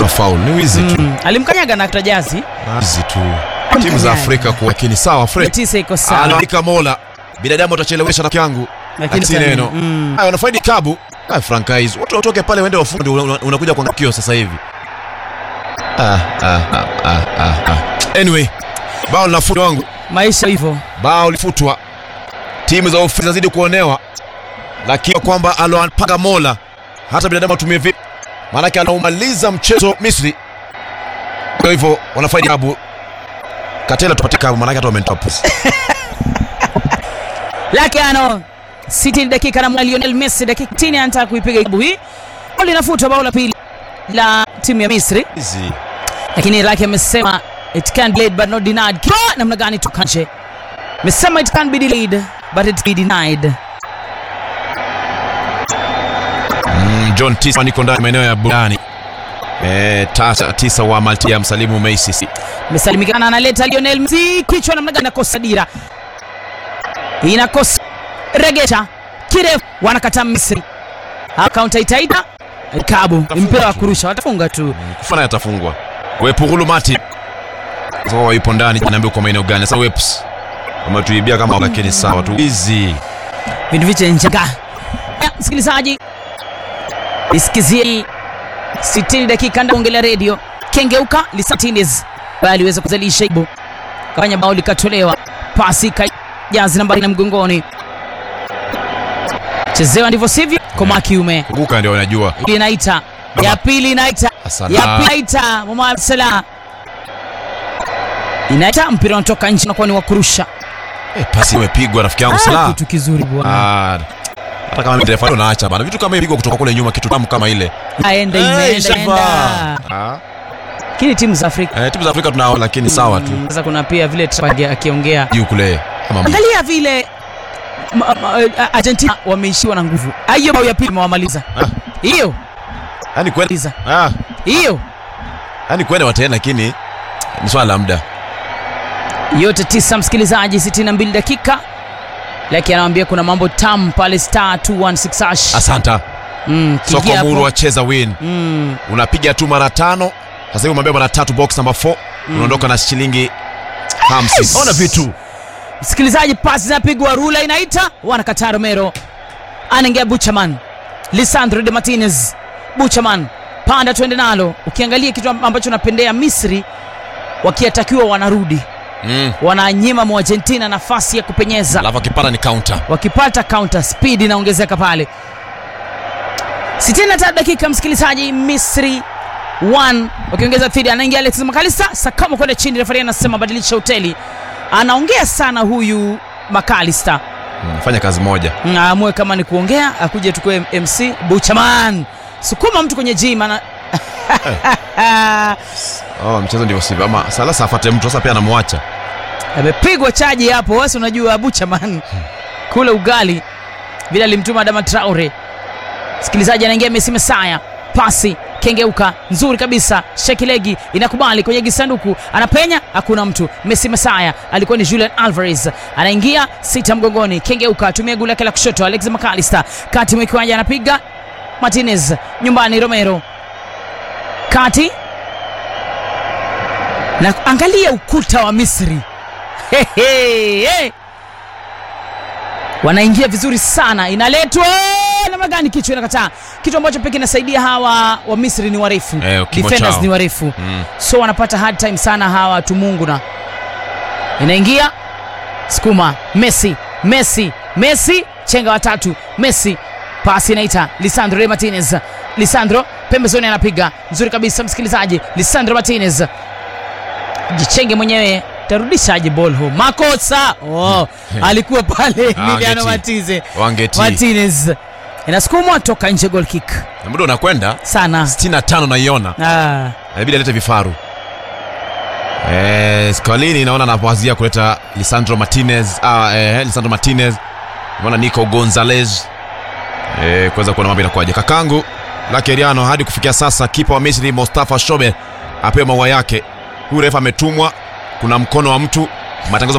faul ni wizi tu Mm, alimkanyaga na kutajazi wizi tu timu za Afrika kwa lakini sawa Fred tisa iko sawa anaandika Mola binadamu atachelewesha rafiki yangu Lakini si tani- neno mm. haya wanafaidi kabu ah Frankais watu watoke pale waende wafunge ndio una- unakuja kwa kio sasa hivi ah ah ah ah ah, ah. anyway bao linafutwa wangu maisha hivyo bao lifutwa timu za ofisi zazidi kuonewa lakini kwamba aloapanga Mola hata binadamu atumie vipi maanake anaumaliza mchezo Misri kwa hivyo wanafaidi kabu Katela tupate kabu maanake hata wametoa pusi Lakiano 60 dakika na Lionel Messi dakika 60 anataka kuipiga ibu hii. Goli linafutwa bao la pili la timu ya Misri, hizi lakini Laki amesema it can be delayed but not denied. Kwa namna gani tukanje? Amesema it can be delayed but it be denied. Mm, John Tisa niko ndani maeneo ya burani eh, tasa tisa wa Maltia msalimu Macy Amesalimikana analeta Lionel Messi kichwa namna gani inakosa dira. Inakosa regesha kirefu wanakataa Misri. Akaunta itaita Kabu mpira wa kurusha watafunga tu. kufana yatafungwa Wepugulu Mati sasa yupo ndani anaambia kwa maeneo gani sasa Weps wametuibia kama lakini sawa tu hizi Vitu viche njanga. Ya, Msikilizaji, isikizie 60 dakika ndani ongelea redio. Kengeuka Lisatines bali aliweza kuzalisha ibu. Kafanya bao likatolewa. Pasi kajazi nambari na mgongoni. Chezewa ndivyo sivyo? Koma kiume. kuguka ndio wanajua Pili inaita. Ya pili inaita. Asala. Ya pili inaita. Mohamed Salah. Inaita mpira unatoka nje na kuwa ni wa kurusha. eh, pasi imepigwa rafiki yangu Ah, Salah kitu kizuri bwana. ah hata kama mrefa ndio naacha bana vitu kama hivyo kutoka kule nyuma kitu tamu kama ile Aenda Eh, imeenda Shafa. enda. ah Lakini timu za Afrika eh, timu za Afrika tunao lakini sawa tu Mm, Sasa kuna pia vile Trump akiongea, juu kule kama angalia vile ma- ma- a- Argentina wameishiwa na nguvu. Ah, Hiyo bao ya pili mewamaliza Ah. hiyo yani kwenda maliza ah hiyo yani kwenda wataenda lakini ni swala la muda yote tisa, msikilizaji, 62 dakika lakini anawambia kuna mambo tamu pale star 216 hash. asanta Mm, soko kiingia hapo. muru wacheza win Mm, unapiga tu mara tano sasa hivi umeambia mara tatu box number 4 unaondoka na shilingi 50 ona vitu msikilizaji, pasi zinapigwa, rula inaita, wanakataa. Romero anaingia Buchaman, Lisandro de Martinez, Buchaman panda, twende nalo. Ukiangalia kitu ambacho napendea Misri, wakiatakiwa wanarudi, mm. wananyima mu Argentina nafasi ya kupenyeza, alafu akipata ni counter wakipata counter speed inaongezeka pale. 63 dakika, msikilizaji, Misri 1 wakiongeza thidi, anaingia Alex Makalista, Sakamo kwenda chini, refari anasema badilisha hoteli. Anaongea sana huyu Makalista Mm, fanya kazi moja aamue kama ni kuongea akuje tukue MC Buchaman, sukuma mtu kwenye gym ana oh, mchezo ndivyo sivyo ama salasa afate mtu sasa pia anamwacha amepigwa chaji hapo. Wasi unajua Buchaman kule ugali vile alimtuma Adama Traore. Msikilizaji anaingia Messi Mesaya, pasi kengeuka nzuri kabisa, shekilegi inakubali kwenye kisanduku, anapenya, hakuna mtu. Messi Mesaya alikuwa ni Julian Alvarez, anaingia sita mgongoni, kengeuka, atumia gula yake la kushoto, Alex McAllister kati mwa kiwanja, anapiga Martinez nyumbani, Romero kati na angalia ukuta wa Misri He, he, he. wanaingia vizuri sana, inaletwa namna gani? Kichwa inakataa, kitu ambacho pekee inasaidia hawa wa Misri ni warefu Eh, kimo defenders chao. ni warefu mm. so wanapata hard time sana hawa watu Mungu na inaingia sukuma Messi Messi Messi chenga watatu Messi pasi inaita Lisandro de Martinez Lisandro pembezoni anapiga nzuri kabisa msikilizaji Lisandro Martinez jichenge mwenyewe tarudishaje ball home makosa oh, alikuwa pale Emiliano angeti. Martinez wangeti Martinez inasukumwa toka nje goal kick na muda unakwenda sana 65 naiona ah. inabidi alete vifaru eh, Scalini naona anapowazia kuleta Lisandro Martinez ah, eh, Lisandro Martinez naona Nico Gonzalez eh, kuweza kuona mambo inakuwaje. Kakangu Lakeriano, hadi kufikia sasa kipa wa Misri Mustafa Shobe apewe maua yake. Huyu refa ametumwa, kuna mkono wa mtu, matangazo